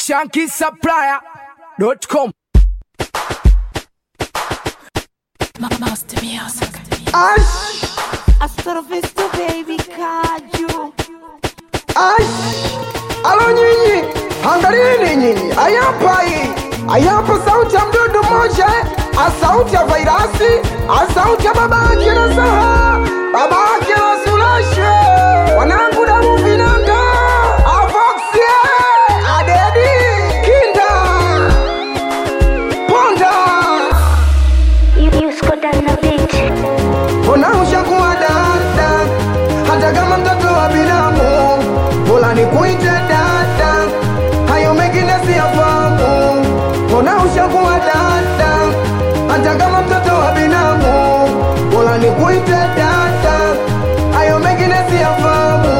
shankisupplier.com. Master Music. Ash, Astrofisto baby kaju ash, alo nyinyi, angalieni nyinyi, ayapai, ayapo sauti ya mdudu mmoja, a sauti ya vairasi, a sauti ya baba yake na saha, baba yake na sulashe, wanangu damu vinanga, avoxie, adedi, kinda, ponda, Yusko Dana Beat. Mbona ushakuwa dada, hata kama mtoto wa binamu, bora nikuite dada, hayo mengine siyafahamu. Mbona ushakuwa dada, hata kama mtoto wa binamu, bora nikuite dada, hayo mengine siyafahamu.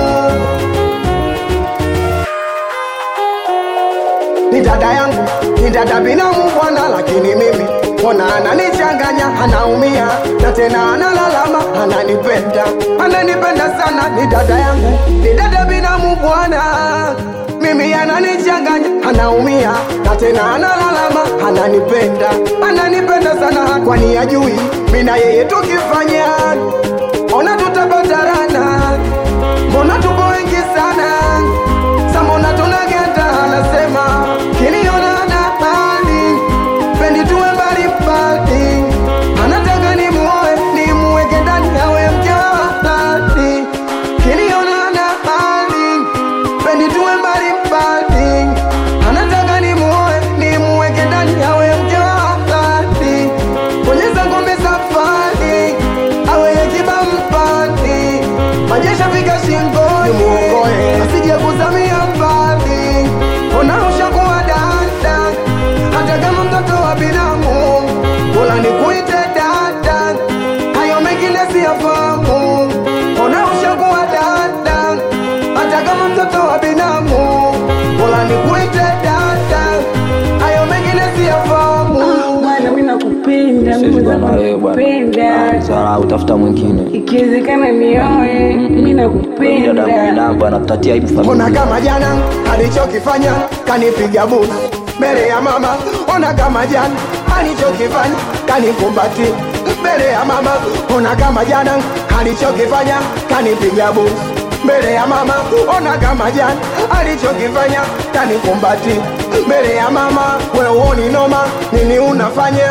ni dada yangu, ni dada binamu bwana, lakini mimi mbona ananichanganya, anaumia na tena analalama, ananipenda, ananipenda sana. Ni dada yangu, ni dada binamu bwana, mimi ananichanganya, anaumia na tena analalama, ananipenda, ananipenda sana, kwani ajui mimi na yeye tukifanya, ona tutapatarana, mbona tupo wengi sana Samona tunageta anasema kiniona na hali pendi tuwe mbali mbali, anataka ni muoe ni muweke ndani awe mke wa halali. Kiniona na hali pendi tuwe mbali mbali, anataka ni muoe ni muweke ndani awe mke wa halali. Bonyeza ngombe safari awe yakiba mpani majesha fika shingoni muokoe asije kuzamia mbali ona ushakuwa dada hata kama mtoto wa binamu bora nikuite dada hayo mengine siyafahamu ona ushakuwa dada hata kama mtoto wa binamu bora nikuite dada hayo mengine siyafahamu bwana mi nakupenda Siwezi Mungu kuwa na wewe bwana. nakupenda Ah, Sawa, utafuta mwingine. ikiwezekana nioe mi Dada nakupenda mwanangu anatatia aibu Ona familia. kama jana alichokifanya kanipiga busu mbele ya mama. Ona kama jana alichokifanya kanikumbati mbele ya mama. Ona kama jana alichokifanya kanipiga busu mbele ya mama. Ona kama jana alichokifanya kanikumbati mbele ya mama. Wewe uoni noma nini unafanya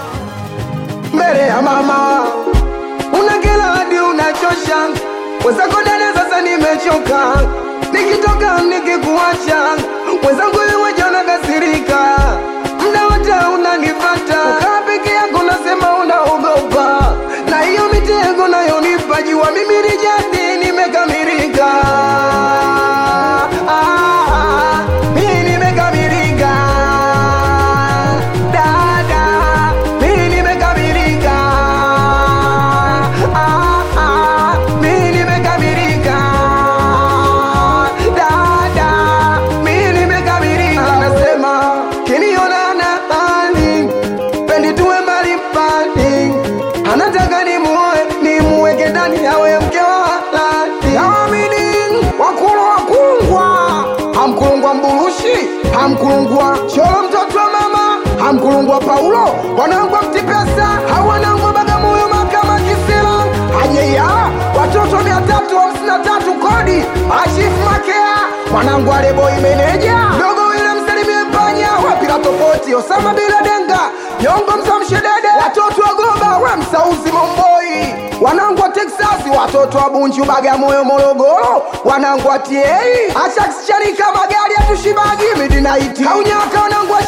mbele ya mama? una kila hadi unachosha mwenzako dada, sasa nimechoka, nikitoka nikikuacha mwenzangu wewe jana kasirika, mda wote unanifata, ukaa peke yako nasema unaogopa, na hiyo mitego nayonipa jua mimi ni jadi nimekamilika. Ah, mimi nimekamilika. Dada, mimi nimekamilika. Ah, ah, mimi nimekamilika. Dada, mimi nimekamilika. Anasema kiniona na hali pendi tuwe mbali mbali, anataka nimuoe nimuweke ndani awe mke wa halali. Naamini wakulu wakungwa, hamkulungwa mburushi, hamkulungwa cholo mtoto wa mama, hamkulungwa Paulo, wanangwa mtipesa, hawanangwa Bagamoyo makama Kisila, ajeya watoto mia tatu hamsini na tatu kodi, ashifu makea, mwanangu aleboi meneja, dogo wile msalimie panya, wapila tofauti, Osama bila denga, nyongo msamshedede, watoto wa Goba, we msauzi Momboi, wanangu wa Texasi, watoto wa Bunju, Bagamoyo, Morogoro, wanangu wa TA, Ashaksharika, magari ya tushibagi, midinaiti, kaunyaka, wanangu wa